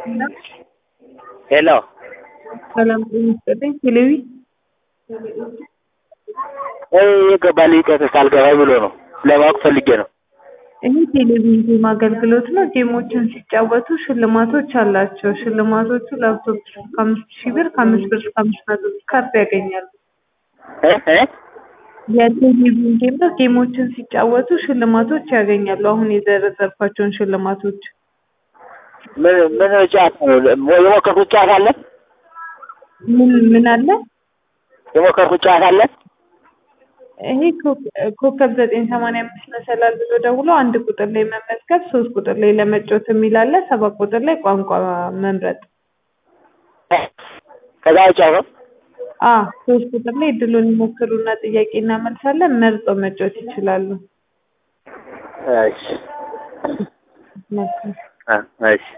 ሄሎ ሰላም ጤና ይስጥልኝ። ቴሌቪ ወይ የገባልኝ ቀጥታ አልገባኝ ብሎ ነው ለማወቅ ፈልጌ ነው። ይህ ቴሌቪዥን ጌም አገልግሎት ነው። ጌሞችን ሲጫወቱ ሽልማቶች አላቸው። ሽልማቶቹ ላፕቶፕ ከአምስት ሺህ ብር ከአምስት ብር እስከ አምስት መቶ ብር ካርድ ያገኛሉ። እ እ የቴሌቪዥን ጌም ነው። ጌሞችን ሲጫወቱ ሽልማቶች ያገኛሉ። አሁን የዘረዘርኳቸውን ሽልማቶች ምን ምን ጨዋታ ነው? የሞከርኩት ጨዋታ አለ? ምን ምን አለ? የሞከርኩት ጨዋታ አለ? ይሄ ኮ- ኮከብ ዘጠኝ ሰማንያ አምስት መሰላል ብሎ ደውሎ አንድ ቁጥር ላይ መመዝገብ፣ ሶስት ቁጥር ላይ ለመጫወት የሚል አለ፣ ሰባት ቁጥር ላይ ቋንቋ መምረጥ። ከዛ ውጭ ነው አ ሶስት ቁጥር ላይ እድሉን ይሞክሩና ጥያቄ እናመልሳለን። መርጠው መጫወት ይችላሉ። እሺ መልካም እ እሺ